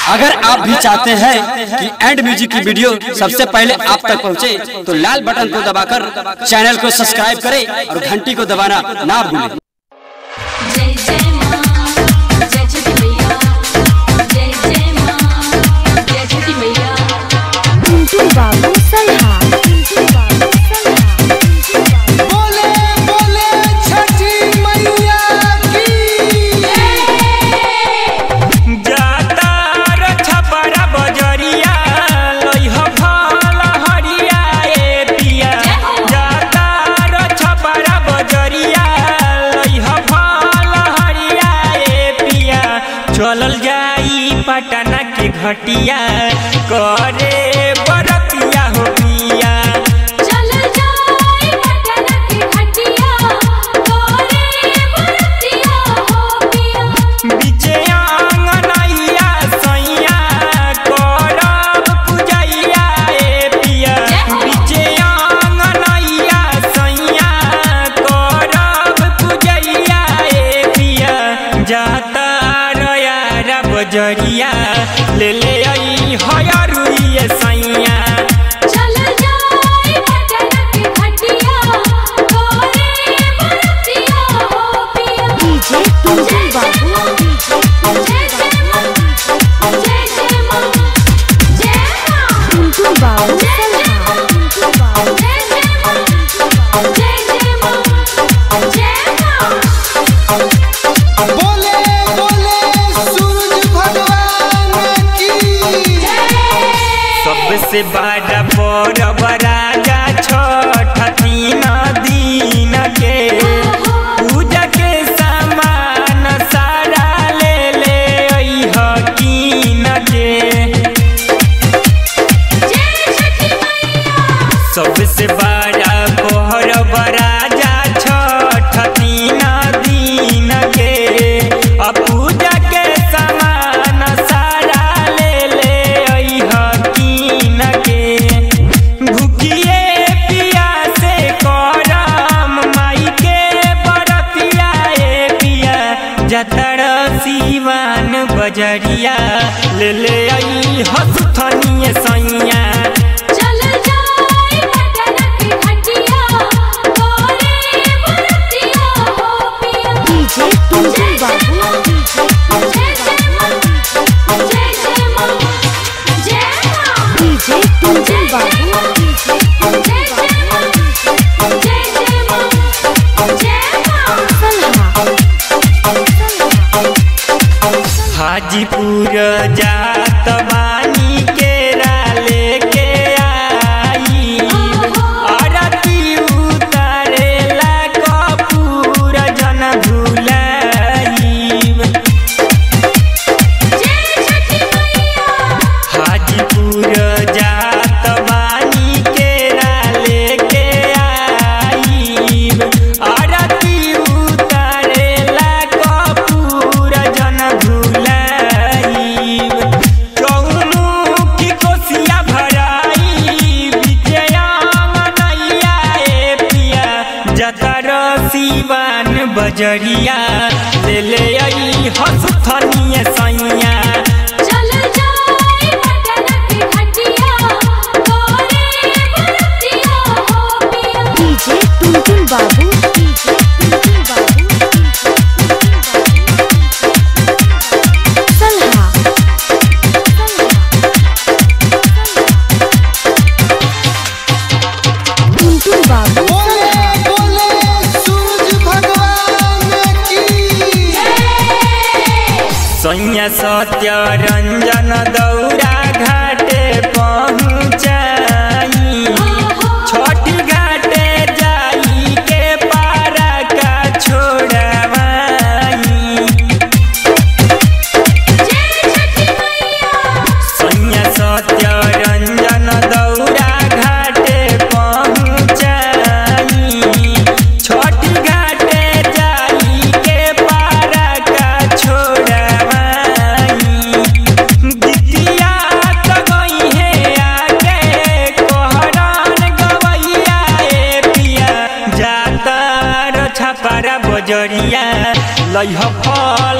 अगर आप भी चाहते हैं कि एंड म्यूजिक की वीडियो सबसे पहले आप तक पहुंचे, तो लाल बटन को दबाकर चैनल को सब्सक्राइब करें और घंटी को दबाना ना भूलें जय जय मां जय छठी मैया जय जय मां जय छठी मैया पिंटू बाबू सल्हा पिंटू बाबू सल्हा पिंटू बाबू बोले बोले छठी मैया की जाता र छपरा बजरिया लइह फल हरिया ए पिया जाता र छपरा बजरिया लइह फल हरिया ए पिया चलल जाई पटना के घटिया करे बरतिया हो पिया चल जाए पटना की घटिया तोरे बरतिया हो पिया बिचे आंगनैया सैया करब पूजैया ए पिया बिचे आंगनैया सैया करब पूजैया ए पिया जाता रयारा बजरिया ले ले आई हयरुइए सैया चल जाए पटना की घटिया तोरे बरतिया हो पिया डीजे पिंटू बाबू डीजे जय जय मां जय जय मां जय मां पिंटू बाबू सल्हा पिंटू बाबू जय जय मां जय जय मां जय मां बोले बोले सूरज भगवान की सबसे बड़ा परब राजा छठ तीन दिन के पूजा के सामान सारा ले ले अइह कीन के जय छठी मैया सबसे बड़ा परब राजा छठ तीन दिन के आ पूजा के सामान सारा ले ले अइह कीन के भूखिए पिया से करम माई के बरतिया ए पिया जतर सिवान बजरिया ले ले आई हसुथनिए सैया चल जाए पटना की घटिया तोरे बरतिया हो पिया डीजे पिंटू बाबू डीजे जय जय मां जय जय मां जय मां डीजे पिंटू बाबू डीजे जय जय मां जय जय मां जय मां सल्हा हाजीपुर जात बानी केरा लेके आई आरती उतारेला कपूर जन भुलाईब जय छठी मैया हाजीपुर जात बानी केरा लेके आईब आरती उतारेला कपूर जन भुलाईब चौमुखी कोसिया भराई विजयांग नैया ए पिया जतर सिवान बजरिया ले ले आई हसुथनिए सैया चल जाए पटना की घटिया तोरे बरतिया हो पिया डीजे पिंटू बाबू डीजे पिंटू बाबू सल्हा पिंटू बाबू बोले बोले सूरज भगवान की सैया सत्य रंजन दौरा घाटे पहुँचाई छठी घाटे जाई के पारा का छोड़वाई जय छठी मैया सैया सत्य रंजन दौरा घाटे पहुँचाई छठी घाटे जाई के पारा का छोड़वाई गीतिया तो गई है आगे कोहरान गवैया ए पिया जाता र छपारा बजरिया लइह फल